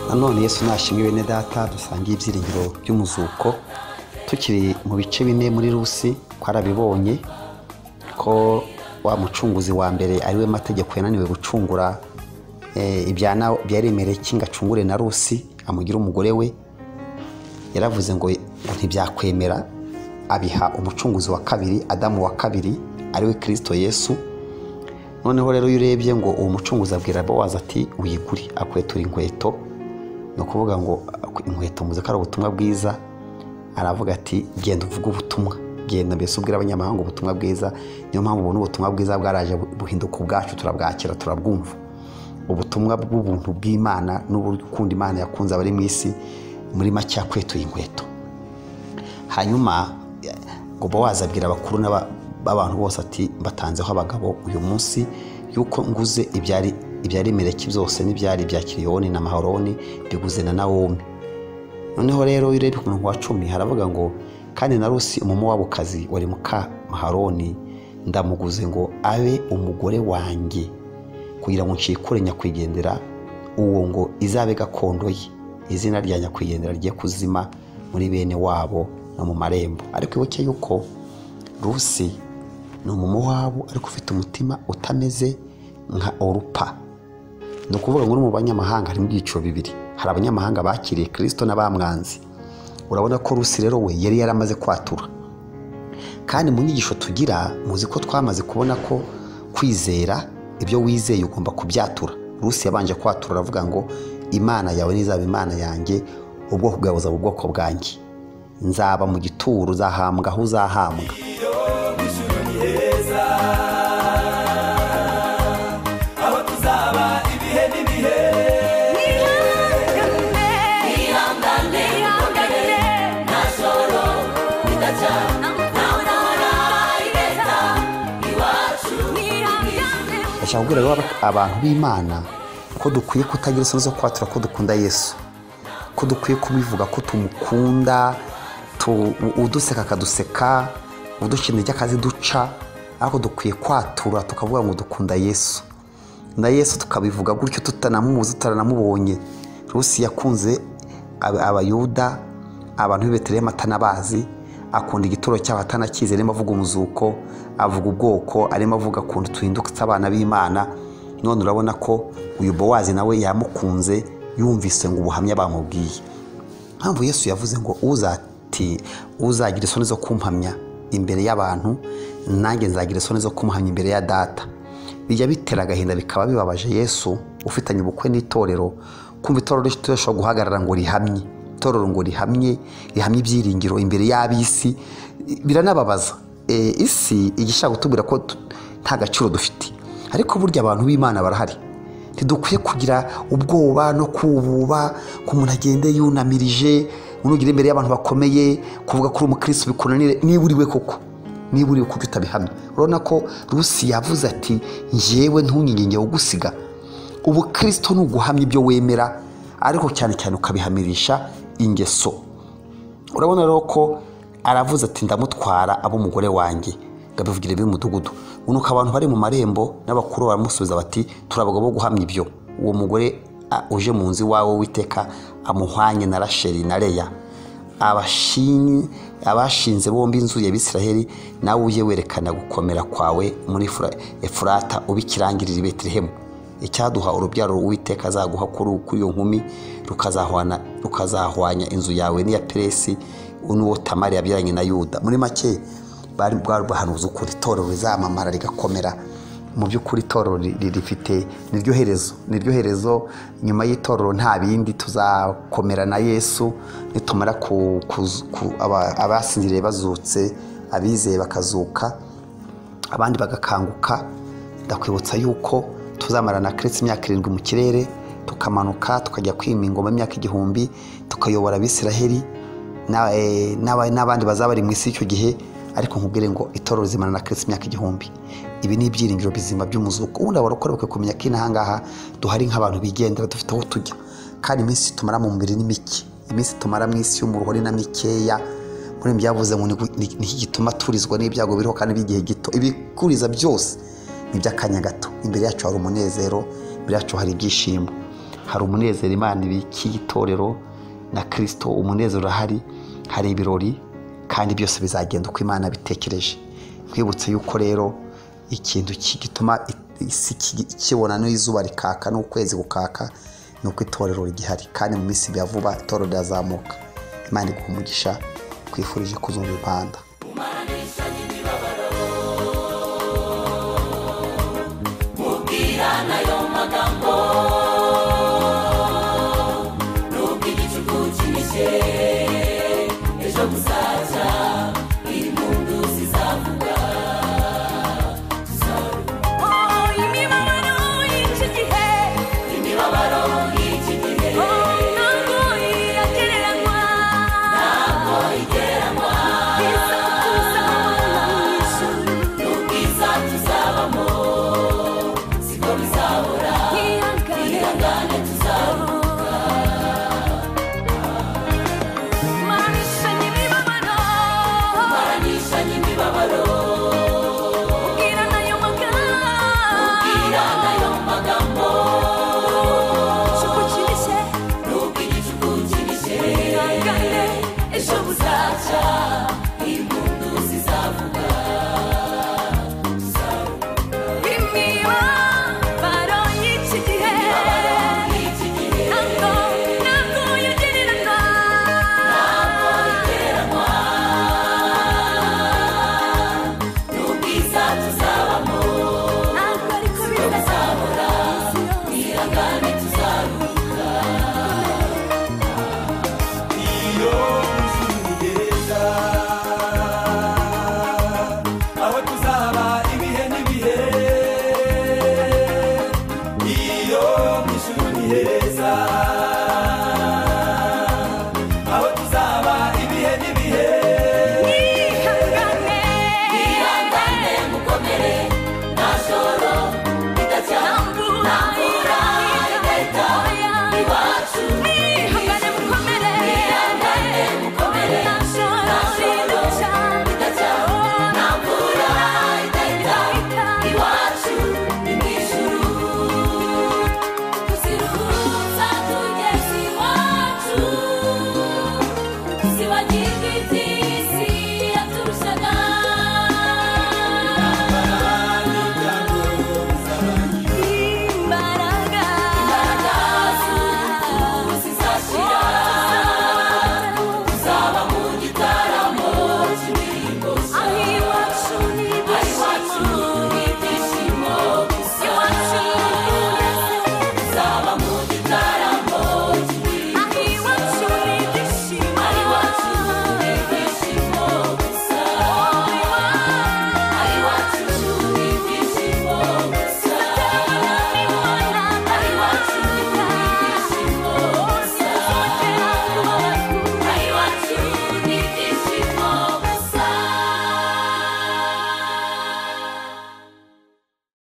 nanone yesu nashimwe bene data dusangiye ibyiringiro by'umuzuko tukiri mu bice bine muri rusi twarabibonye ko wa mucunguzi wa mbere ariwe mategeko yananiwe gucungura eh, ibyana bya remereki ngo acungure na rusi amugire umugore we yaravuze ngo ngo ntibyakwemera abiha umucunguzi wa kabiri adamu wa kabiri ariwe kirisito yesu noneho rero iyo urebye ngo uwo mucunguzi abwira bowazi ati wigure akwetura inkweto ni ukuvuga ngo inkweto muzi ko ari ubutumwa bwiza aravuga ati genda uvuge ubutumwa genda mbese ubwira abanyamahanga ubutumwa bwiza niyo mpamvu ubona ubutumwa bwiza bwaraje buhinduka ubwacu turabwakira turabwumva ubutumwa bw'ubuntu bw'imana n'uburukundo imana yakunze abari mu isi muri make yakwetuye inkweto hanyuma ngo bowazi abwira abakuru n'aba- b'abantu bose ati mbatanzeho abagabo uyu munsi yuko nguze ibyari ibyari mereki byose n'ibyari ibya kiriyoni na maharoni mbiguze na nawomi noneho rero iyo urebye ku murongo wa cumi haravuga ngo kandi na rusi umumowabukazi wari muka maharoni ndamuguze ngo abe umugore wanjye kugira ngo nshikure nyakwigendera uwo ngo izabe gakondo ye izina rya nyakwigendera rigiye kuzima muri bene wabo no mu marembo ariko ibuke yuko rusi ni umumowabu ariko ufite umutima utameze nka orupa ni ukuvuga ngo no mu banyamahanga harimo ibyiciro bibiri hari abanyamahanga bakiriye kirisito n'abamwanzi urabona ko rusi rero we yari yaramaze kwatura kandi mu nyigisho tugira muzi ko twamaze kubona ko kwizera ibyo wizeye ugomba kubyatura rusi yabanje kwatura aravuga ngo imana yawe n'izaba imana yanjye ubwoko bwawe buzaba ubwoko bwanjye nzaba mu gituro uzahambwa aho uzahambwa aho tuzaba ibihe n'ibihe ihangane ihangane nta joro ridacya nta ntara irenza iwacu ndashaka kubwira rero abantu b'imana ko dukwiye kutagira isoni zo kwatura ko dukunda yesu ko dukwiye kubivuga ko tumukunda tu- uduseka akaduseka udushinda intege akaziduca ariko dukwiye kwatura tukavuga ngo dukunda yesu na yesu tukabivuga gutyo tutanamuzi tutanamubonye rusi yakunze ab- abayuda abantu b'i betelehemu atanabazi akunda igituro cyabo atanakizi arimo avuga umuzuko avuga ubwoko arimo avuga ukuntu duhindutse abana b'imana none urabona ko uyu bowazi nawe yamukunze yumvise ngo ubuhamya bamubwiye mpamvu yesu yavuze ngo uzati uzagira isoni zo kumpamya imbere y'abantu nanjye nzagira isoni zo kumuhamya imbere ya data bijya bitera agahinda bikaba bibabaje yesu ufitanye ubukwe n'itorero kumva itorero rishobora guhagarara ngo rihamye itorero ngo rihamye rihamye ibyiringiro imbere y'ab'isi biranababaza E, isi igishaka kutubwira ko tu- nta gaciro dufite ariko burya abantu b'imana barahari ntidukwiye kugira ubwoba no kububa ko umuntu agende yunamirije unugire imbere y'abantu bakomeye kuvuga ko uri umukirisitu bikunanire niba uriwe koko niba uriwe kuko utabihamya urabona ko rusi yavuze ati njyewe ntunyinyinge wo gusiga ubukirisitu ni uguhamya ibyo wemera ariko cyane cyane ukabihamirisha ingeso urabona rero ko aravuze ati ndamutwara ab'umugore wanjye ngo abivugire b'umudugudu unuka abantu bari mu marembo n'abakuru baramusubiza bati turi abagabo bo guhamya ibyo uwo mugore a, uje mu nzu iwawe witeka amuhwanye na rasheli na leya Abashini- abashinze bombi inzu ya bisiraheli nawe ujye werekana gukomera kwawe muri Fura- efurata ubikirangirira i betelehemu icyaduha urubyaro uwiteka azaguha kuri kuri iyo nkumi rukazahwana rukazahwanya inzu yawe n'iya peresi n'uwo tamari yabyaranye na yuda muri make bari bwari buhanuzi ukuntu itorero rizamamara rigakomera mu by'ukuri itorero ri- ri- rifite niryo herezo niryo herezo nyuma y'itorero nta bindi tuzakomera na yesu nitumara ku- ku- ku- aba- abasinziriye bazutse abizeye bakazuka abandi bagakanguka ndakwibutsa yuko tuzamarana na kiritsi imyaka irindwi mu kirere tukamanuka tukajya kwima ingoma imyaka igihumbi tukayobora abisiraheli na- eh, n'aba- n'abandi bazaba bari mu isi y'icyo gihe ariko nkubwire ngo itorero rizimana na kiritsi imyaka igihumbi ibi ni ibyiringiro bizima by'umuzuko ubundi abarokore bakwiye kumenya ko inaha ngaha duhari nk'abantu bigendera dufite aho tujya kandi iminsi tumara mu mubiri ni mike iminsi tumara mu isi y'umuruho ni na mikeya muri ibi byavuze ngo ni- ni ni iki gituma turizwa n'ibyago biriho kandi by'igihe gito ibikuriza byose ni iby'akanya gato imbere yacu hari umunezero imbere yacu hari ibyishimo hari umunezero imana ibikiye itorero na kirisito umunezero urahari hari ibirori kandi byose bizagenda uko imana bitekereje twibutse yuko rero ikintu ki- gituma i- isi ki- kibona n'izuba rikaka n'ukwezi gukaka ni uko itorero rigihari kandi mu minsi ya vuba itorero rirazamuka imana iguha umugisha twifurije kuzumva impanda n'ubwo igicuku kinyishe ejo gusa